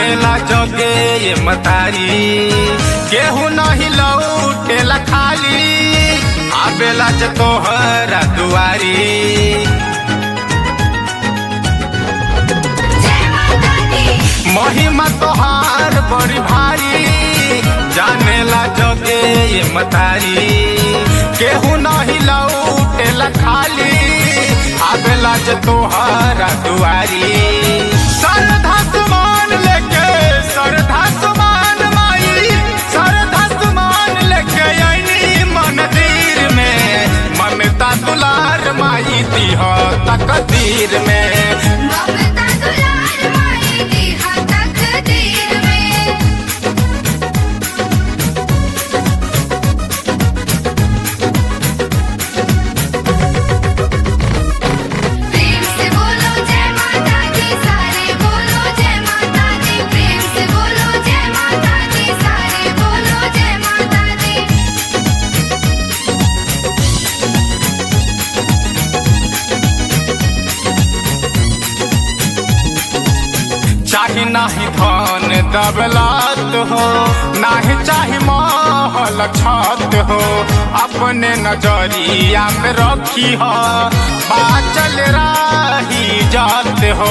जानेला जोगे ये मतारी केहू नहीं लौटेला खाली आबेला जे तोहरा दुआरी जय माता दी महिमा तोहार बड़ी भारी जानेला जोगे ये मतारी केहू नहीं लौटेला खाली आबेला जे तोहारा दुआरी श्रद्धा सुमान लेके श्रद्धा सुमान माई श्रद्धा सुमान लेके आईनी मंदिर में ममता दुलार माई दीह तकदीर में ममता दुलार माई दी हा तकदीर में प्रेम से बोलो जय माता दी सारे बोलो जय माता दी प्रेम से बोलो जय माता दी सारे बोलो जय माता दी चाहे नाही धन दबलात हो नाही चाहे महल छत हो अपने नजरिया में रखी हो बाचल राही जात हो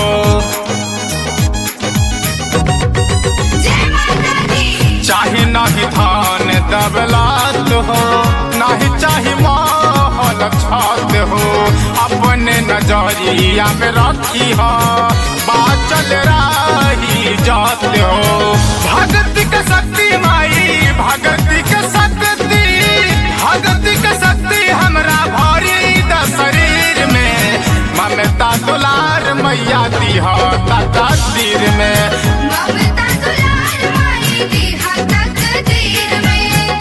जय माता दी चाहे नाही धन दबलात हो नाही चाहे महल छत हो अपने नजरिया में रखी हो बाचल राही जात हो भक्ति के शक्ति माई भक्ति के शक्ति भक्ति के शक्ति हमरा भरी द शरीर में ममता दुलार मैया दीह तकदीर में ममता दुलार माई दी हा तकदीर में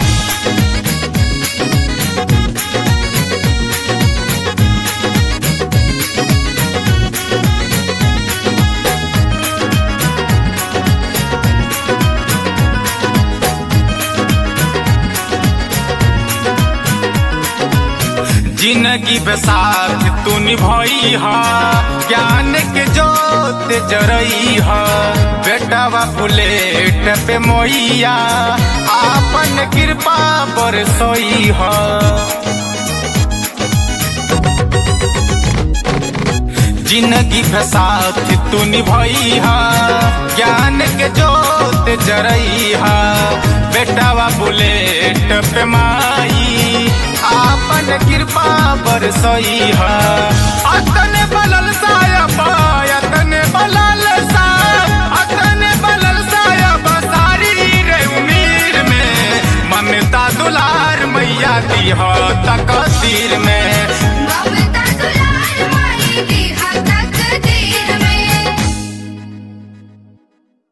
जिंदगी बसात तू निभई हा ज्ञान के जोत जरई हा बेटावा बुलेट पे मोइया आपन कृपा बरसोई हा जिंदगी फसात तू निभई हा ज्ञान के जोत जरई हा बेटावा बुलेट पे माई आपन कृपा बरसई हा अतने बलल सायब अतने बलल सायब अतने बलल सायब सारी रे उमीर में ममता दुलार मैया दी हो तकदीर में